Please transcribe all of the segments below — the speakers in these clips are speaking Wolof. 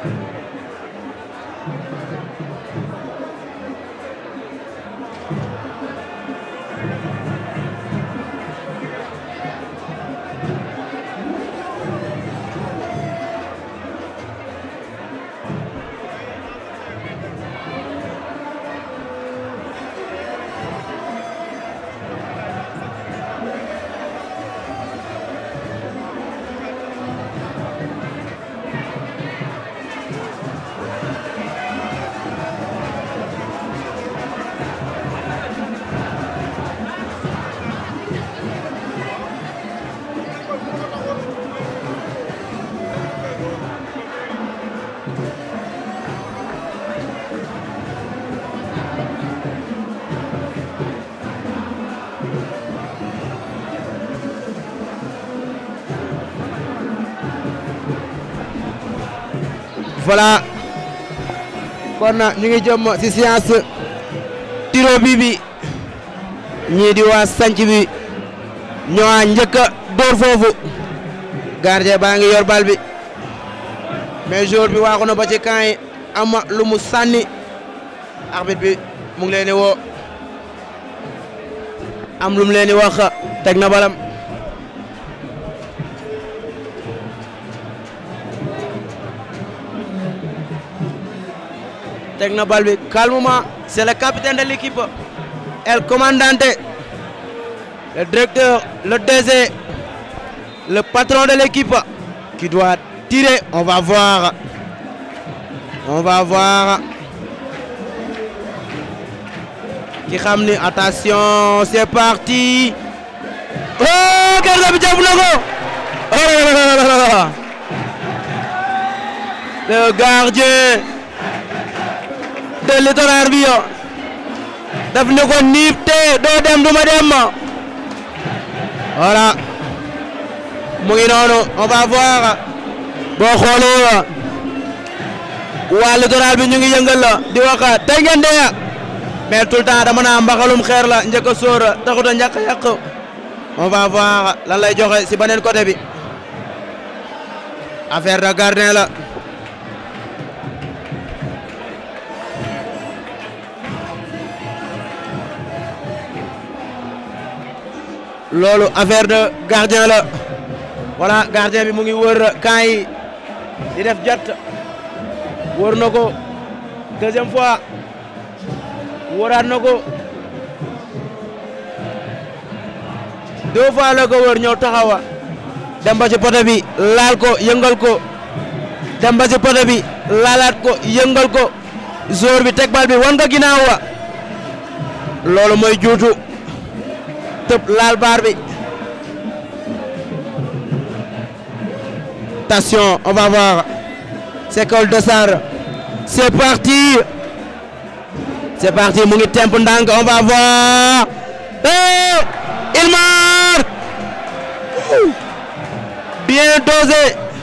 voilà kon ñu ngi jëm ci séance tiro bi bi ñii di waa sanc bi ñoo njëkk a dóor foofu gardien baa ngi yor bal bi mais jour bi waaxu na ba ci camp yi ama lu mu sànni arbitre bi mu ngi leen di woo am lu mu leen di wax teg na balam teg na bal bi calmement c'est le capitaine de l'équipe el commandante le directeur le DG le patron de l'équipe qui doit tirer on va voir on va voir ki xam ni attention c'est parti oh gardien bi jàpp na ko oh le gardien de littoral bi yo daf ne ko niip te doo dem duma dem voilà mu ngi noonu on va voir boo xoolee waa littoral bi ñu ngi yëngal la di wax tey ngeen dee mais tout le temps dama naa mbaxalum xeer la njëkk a sóor taxut a ñàkk a yàq on va voir lan lay joxe si beneen côté bi affaire de gardien la loolu affaire de gardien la voilà gardien bi mu ngi wër camp yi di def jat wër na ko deuxième fois wëraat na ko deux fois la ko wër ñëw taxawa dem ba ci poto bi laal ko yëngal ko dem ba ci poto bi laalaat ko yëngal ko jour bi teg bal bi wan nga ginnaaw wa loolu mooy juutu tëb laal baar bi attention on va voir c'est Cole Dossard c'est parti c'est parti mu ngi temp ndànk on va voir oh il marque bien dosé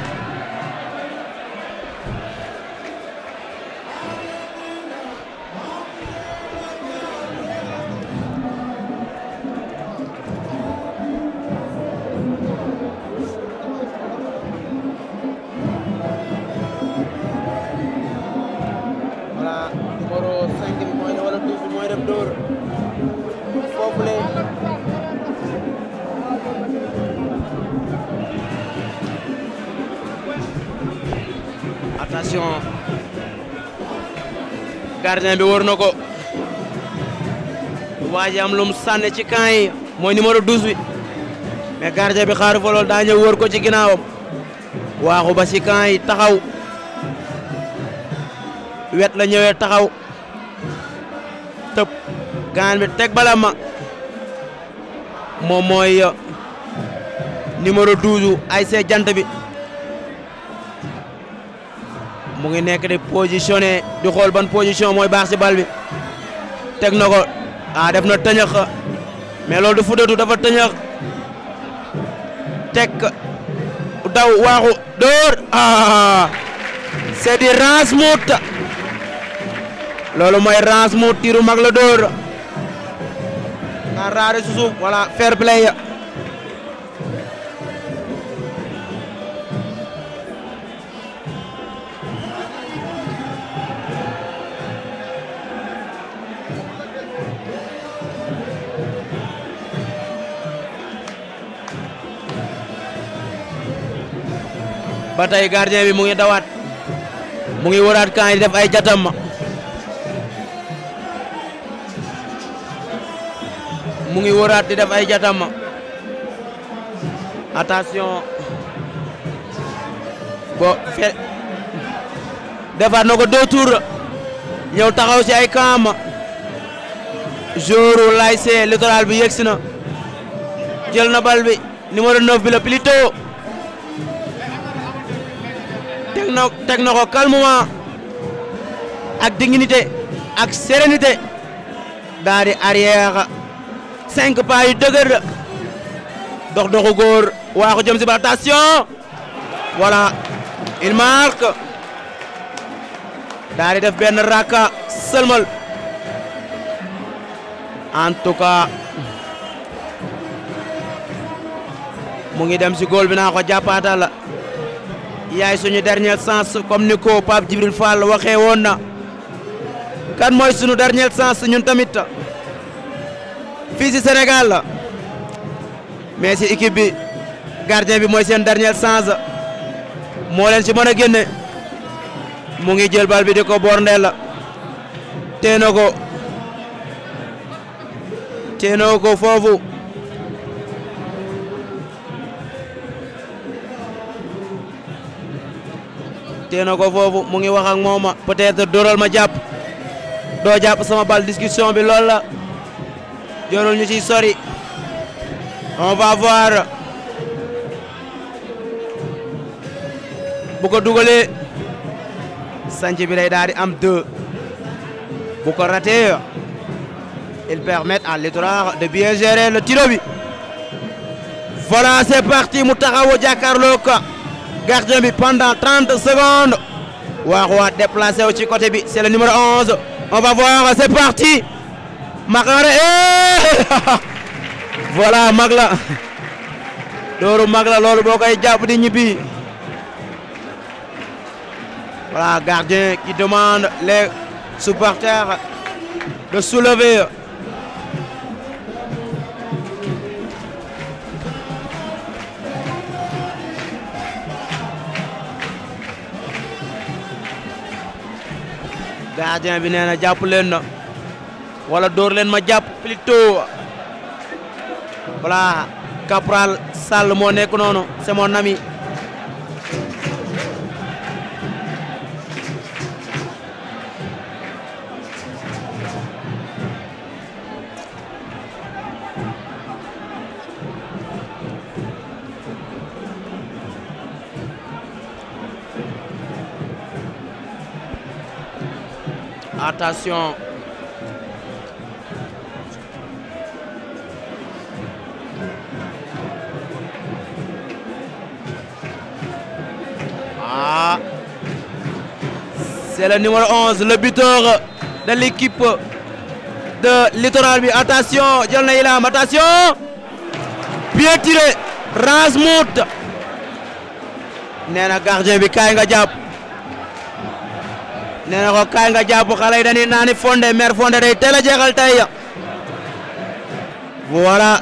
voilà numéro 5 bi mooy ne wala 12 bi mooy dem dóor foofu le attention gardien bi wër na ko waa ji am lu mu sànni ci camp yi mooy numéro 12 bi mais gardien bi xaaru fa loolu daa ñëw wër ko ci ginnaawam waaxu ba ci camp yi taxaw wet la ñëwee taxaw tëb gaan bi teg bala ma moom mooy numéro 12 ay see jant bi mu ngi nekk di positionné di xool ban position mooy baax ci bal bi teg na ko ah def na tëñëx mais loolu du futatu dafa tëñëx teg daw waaxu dóor ah c'est di Ransmout loolu mooy Ransmout tiru mag la dóor nga raare su suuf voilà fair play ba tey gardien bi mu ngi dawaat mu ngi waraat kan yi def ay jatam mu ngi waraat di def ay jatam attention bo fe defaat na ko deux tours ñëw taxaw ci ay kaam jouru l'ASC Littoral bi yegsi na jël na bal bi numéro 9 bi la Plito teg na teg na ko calmement ak dignité ak sérénité daa di arrière cinq pas yu dëgër dox doxu góor waa ko jëm si ba attention voilà il marque daa di def benn raka sëlmal en tout cas mu ngi dem si góol bi naa ko jàppaatal yaay suñu dernier chance comme ni ko Pape Djibril Fall waxee woon na kan mooy suñu dernier chance ñun tamit fii si Sénégal la mais si équipe bi gardien bi mooy seen dernier chance moo leen si mën a génne mu ngi jël bal bi di ko borndeel la tee na ko tee na ko foofu tee na ko foofu mu ngi wax ak moom peut-être dóoral ma jàpp doo jàpp sama bal discussion bi loolu la jorul ñu ciy sori on va voir bu ko dugalee sanc bi day daal di am deux bu ko raté ils permettent à Littoral de bien gérer le tiro bi voilà c'est parti mu taxawu jàkkaarloo ko gardien bi pendant 30 secondes waax waa déplacé wu ci côté bi c'est le numéro 11 on va voir c'est parti Makare voilà mag la dooru mag la loolu boo koy jàpp di ñibbi voilà gardien qui demande les supporters de soulever gardien bi nee na jàpp leen na wala dóor leen ma jàpp plutôt voilà Capral Sall moo nekk noonu c'est mon ami attention ah c'est le numéro 11 le buteur de l'équipe de Littoral bi attention jël na Ilam attention bien tiré Rasmout nee na gardien bi kaay nga jàpp nee na ko kaay nga jàpp xale yi dañuy naani fonde mer fonde day teel a jeexal tey voilà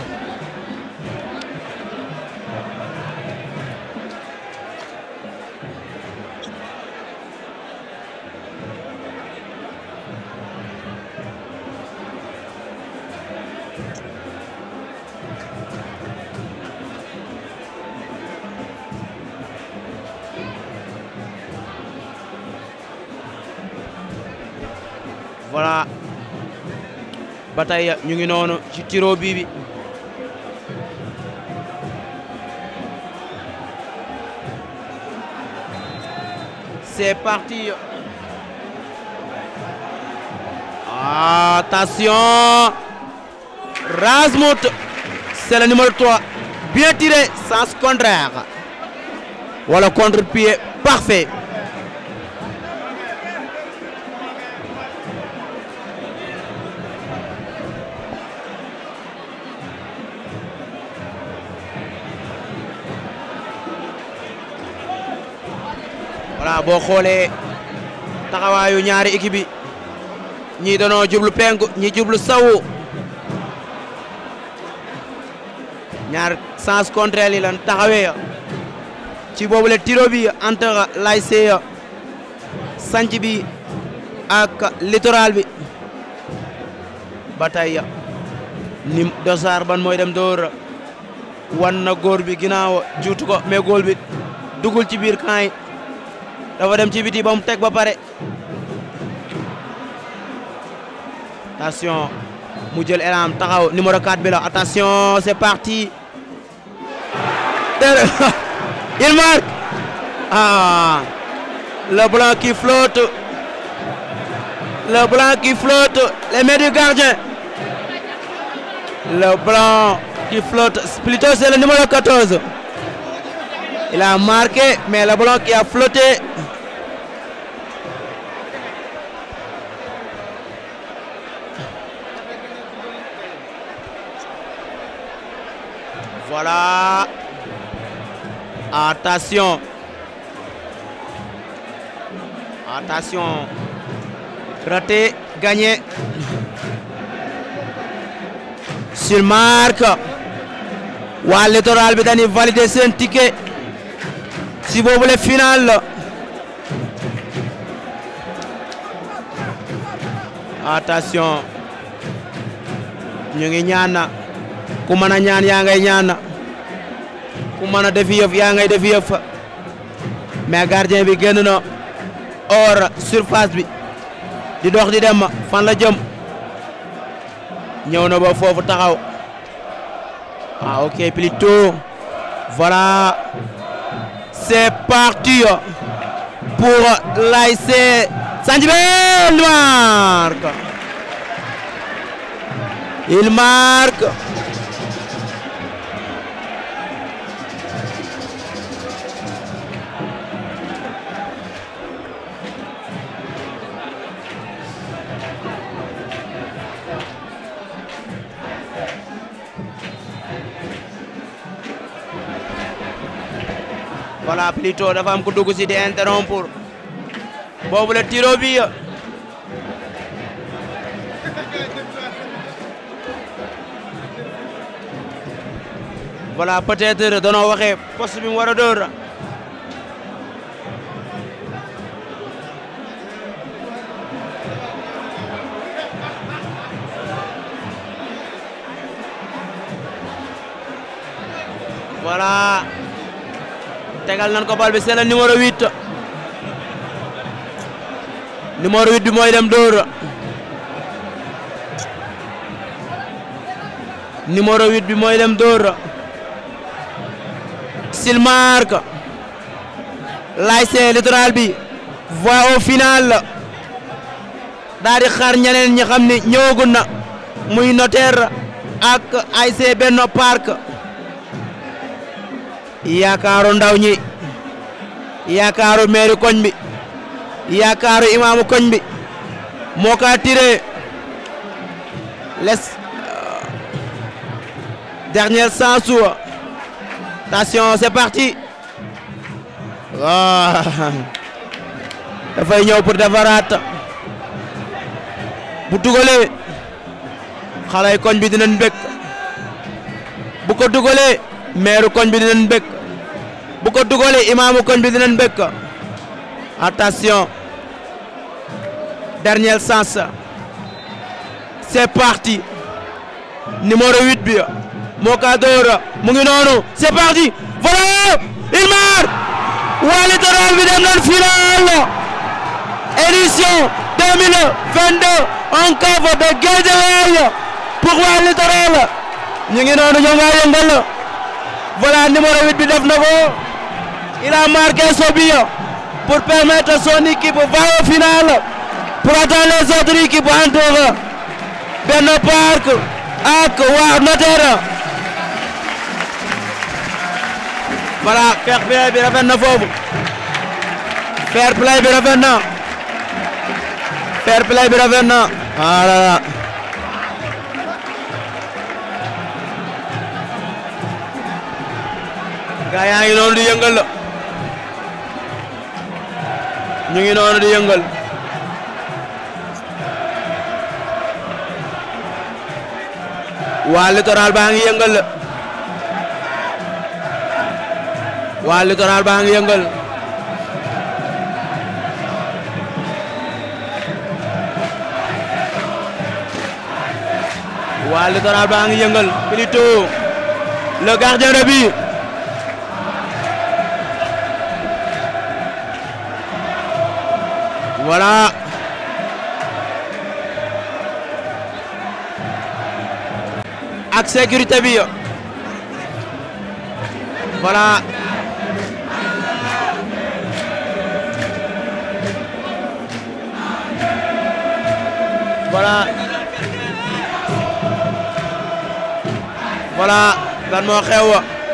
voilà ba tey ñu ngi noonu ci tiro bii bi c'est parti attention Rasmout c'est le numéro 3 bien tiré sens contraire voilà contre-pied parfait voilà boo xoolee taxawaayu ñaari équipe yi ñii danoo jublu penku ñii jublu sawu ñaar sens contraire yi lan taxawee ci boobule tiro bi entre l'ASC sanc bi ak littoral bi ba tey ni dosaar ban mooy dem door wan na góor bi ginnaaw juutu ko mais góol bi dugul ci biir camp yi dafa dem ci biti ba mu teg ba pare attention mu jël elam taxaw numéro 4 bi la attention c'est parti il marque ah le blanc qui flotte le blanc qui flotte les mains du gardien le blanc qui flotte plutôt c'est le numéro 14 il a marqué mais le blanc qui a flotté voilà attention attention raté gagné sur marque waa littoral bi dañuy valider seen ticket si boobu le final la attention ñu ngi ñaan ku mën a ñaan yaa ngay ñaan ku mën a def yëf yaa ngay def yëf mais gardien bi génn na hors surface bi di dox di dem fan la jëm ñëw na ba foofu taxaw ah ok plutôt voilà c'est parti pour l'ASC Sanjibé il marque il marque voilà plutôt dafa am ku dugg si di interrompre boobu la tiro bi voilà peut-être danoo waxee poste bi mu war a dóor voilà tegal nan ko bal bi c'est le numéro 8 numéro 8 bi mooy dem dóor numéro 8 bi mooy dem dóor s'il marque l'ASC Littoral bi voit au final daal di xaar ñeneen ñi xam ni ñëwagun na muy notaire ak ASC Benno Park yaakaaru ndaw ñi yaakaaru meeri koñ bi yaakaaru imaamu koñ bi moo ka tiré les dernière chance attention c'est parti waaw dafay ñëw pour defaraat bu dugalee xalay koñ bi dinañ bëgg bu ko dugalee meeru koñ bi dinañ bëgg bu ko dugalee imaamu koñ bi dinañ bëgg attention dernière chance c'est parti numéro 8 bi moo ka door mu ngi noonu c'est parti voilà il marque waa Littoral bi dem nañ final édition 2022 en cave de Guédiawaye pour waa Littoral ñu ngi noonu ñoo nga yëngal voilà numéro 8 bi def na ko il a marqué son but pour permettre à son équipe va au final pour attendre les autres équipes entre Benno Park ak waa Notaire voilà fair play bi rafet na foofu fair play bi rafet na fair play bi rafet na voilà gaa yaa ngi noonu di yëngal la ñu ngi noonu di yëngal waa littoral baa ngi yëngal la waa littoral baa ngi yëngal waa littoral baa ngi yëngal plutôt le gardien de but voilà ak sécurité bi voilà voilà voilà lan moo xew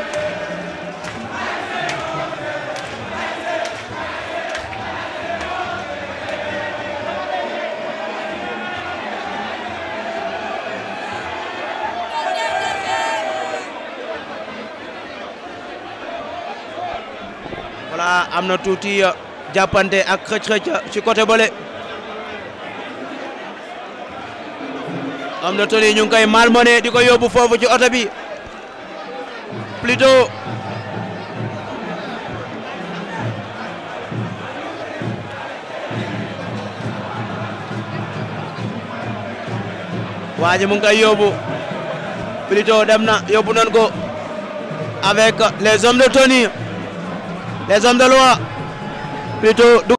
voilà am na tuuti jàppante ak xëcc-xëcc ci côté bële am na toni ñu ngi koy malmené di ko yóbbu foofu ci oto bi plutôt waa ji mu ngi koy yóbbu plutôt dem na yóbbu nañ ko avec les hommes de tenue les hommes de loi plutôt